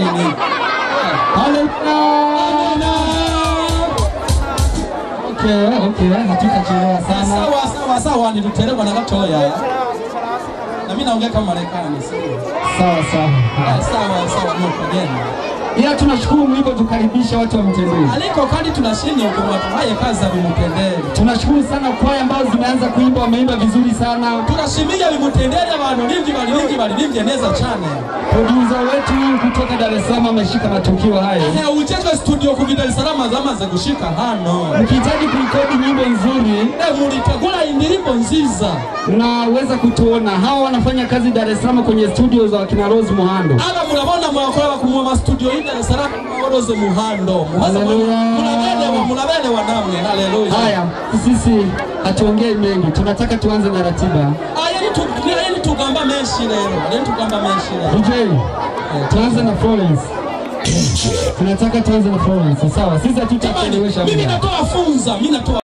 nini? Haleluya. Okay, okay, hatutachelewa sana. Sawa sawa sawa, niliteremwa na gatoya na mimi naongea kama Marekani. sio? Sawa sawa. Eh, Sawa sawa, nuko geni Ila tunashukuru mlivyotukaribisha watu wa Mtendeli. aliko kandi tunashini ukumwatuhaye kaza bimutenderi Tunashukuru sana kwaya ambazo zimeanza kuimba, wameimba vizuri sana. turashimiye bimutenderi abantu bimvyi baririmbyi baririmbye neza cane Producer wetu kutoka Dar es Salaam ameshika matukio hayo. Eh, ujejwe studio ku Dar es Salaam zamaze gushika hano Mkihitaji kurekodi nyimbo nzuri, Eh, mulitegura indirimbo nziza unaweza kutuona. Hawa wanafanya kazi Dar es Salaam kwenye studio za wakina Rose Muhando. aba murabona mwakora bakumwa ma studio y'I Dar es Salaam mworoze muhando Muhaza mwa- Haleluya. murabelewa murabelewa namwe haleluya Haya, sisi hatuongei mengi, tunataka tuanze na ratiba. ayeni tu ayeni tugamba menshi rero ayeni tugamba menshi rero DJ, tuanze na Florence. Tunataka tuanze na Florence. Sawa, sisi Jamani, hatutachelewesha mimi muda. natoa funza mimi natoa